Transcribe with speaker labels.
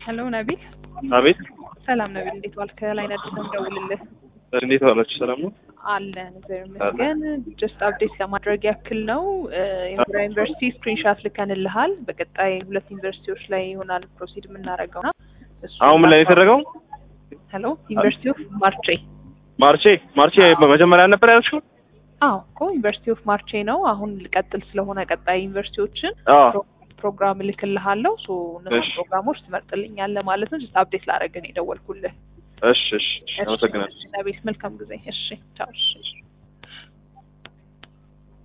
Speaker 1: ሄሎ ነቢል፣
Speaker 2: አቤት
Speaker 1: ሰላም ነቢል፣ እንዴት ዋልክ? ከላይ ነድስ ነው የምደውልልህ።
Speaker 2: እንዴት ዋላችሁ? ሰላም ነው?
Speaker 1: አለን እግዚአብሔር ይመስገን። ጀስት አፕዴት ለማድረግ ያክል ነው የምራ ዩኒቨርሲቲ ስክሪንሻት ልከንልሃል። በቀጣይ ሁለት ዩኒቨርሲቲዎች ላይ ይሆናል ፕሮሲድ የምናደርገው ና
Speaker 2: አሁን ምን ላይ ነው የተደረገው?
Speaker 1: ሄሎ ዩኒቨርሲቲ ኦፍ ማርቼ።
Speaker 2: ማርቼ ማርቼ በመጀመሪያ ነበር ያልሽው?
Speaker 1: አዎ እኮ ዩኒቨርሲቲ ኦፍ ማርቼ ነው። አሁን ልቀጥል ስለሆነ ቀጣይ ዩኒቨርሲቲዎችን
Speaker 2: አዎ
Speaker 1: ፕሮግራም እልክልሃለሁ። ሶ እነሱ
Speaker 2: እሺ።
Speaker 1: ፕሮግራሞች ትመርጥልኛለህ ማለት ነው። ጀስት አፕዴት ላደረግን የደወልኩልህ።
Speaker 2: እሺ እሺ እሺ፣ አመሰግናለሁ።
Speaker 1: ቤት መልካም ጊዜ። እሺ ቻው። እሺ